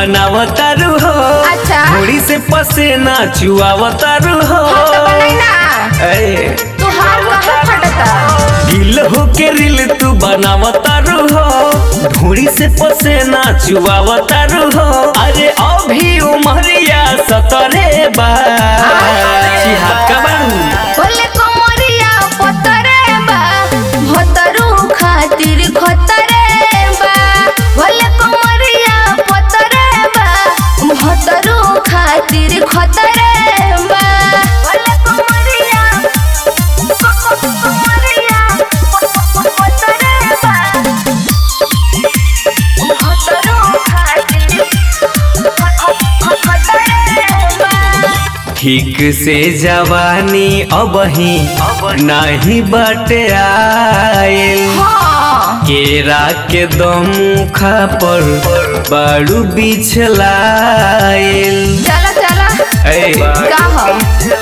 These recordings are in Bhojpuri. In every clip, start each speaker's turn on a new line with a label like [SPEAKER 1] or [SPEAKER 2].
[SPEAKER 1] बनावतारू हो
[SPEAKER 2] अच्छा।
[SPEAKER 1] मुड़ी से पसेना चुआवतारू हो
[SPEAKER 2] हाँ तो बनाई ना
[SPEAKER 1] ए,
[SPEAKER 2] तुहार कहाँ फटता
[SPEAKER 1] गिल हो के रिल तू बनावतारू हो धूड़ी से पसेना चुआवतारू हो अरे अभी उमरिया सतरे बा चिहात का बारू
[SPEAKER 2] बोले कमरिया पतरे बा भतरू खातिर खतरे बा बोले कमरिया पतरे बा भतरू खातिर खतरे बा बोले कमरिया कमरिया पतरे बा भतरू खातिर खतरे बा
[SPEAKER 1] ठीक से जवानी अब ही नहीं बटे आयल
[SPEAKER 2] हाँ
[SPEAKER 1] केरा के दमुखा पर बड़ू बिछलायल
[SPEAKER 2] चला चला
[SPEAKER 1] ए,
[SPEAKER 2] का हो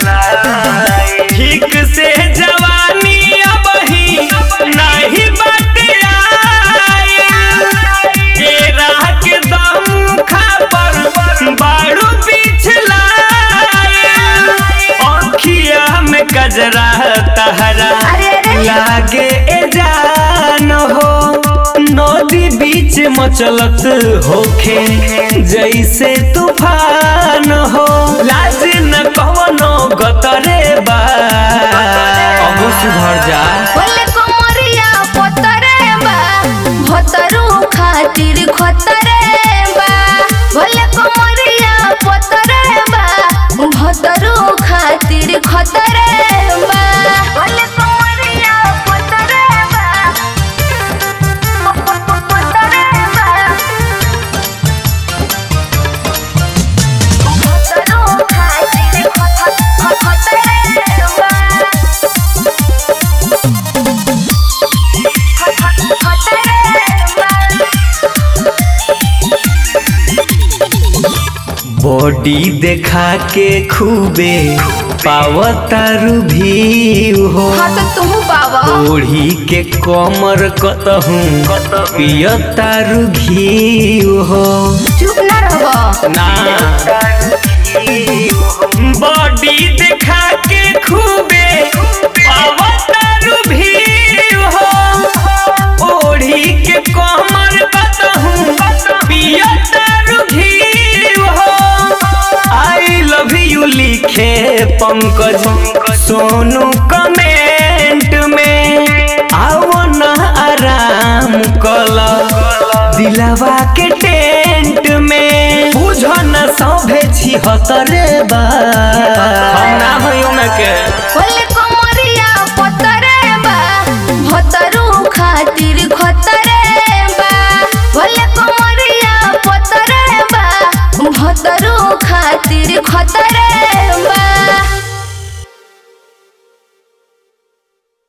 [SPEAKER 1] ठीक से जवानी अब ही नहीं बटे आयल केरा के दमुखा पर बड़ू बिछलायल अखिया में गजरा तहरा
[SPEAKER 2] अरे अरे
[SPEAKER 1] लागे ए जान हो नदी बीच मचलत होखे जैसे तूफान हो लाज न कवनो गतरे बा अब सुधर जा
[SPEAKER 2] बोले कमरिया पतरे बा भतरू खातिर खतरे बा बोले कमरिया पतरे बा भतरू खातिर खतरे बा बोले कमरिया पतरे बा पतरे बा भतरू खातिर खतरे बा
[SPEAKER 1] बॉडी देखा के खूबे पावतारू भी हो
[SPEAKER 2] हाँ तो तुम बाबा
[SPEAKER 1] ओढ़ी के कमर कतहूँ पियतारू घी हो
[SPEAKER 2] चुप ना रहो
[SPEAKER 1] ना बॉडी देखा के खूबे पावतारू भी हो ओढ़ी के कमर कतहूँ पियतारू घी हो आई लव यू लिखे पंकज सोनू कमेंट में आओ ना आराम कला दिलवा के टेंट में बुझो न सभे छिहत्तरे बा हम ना होई उनके
[SPEAKER 2] बोले कमरिया पतरे बा भतरू खातिर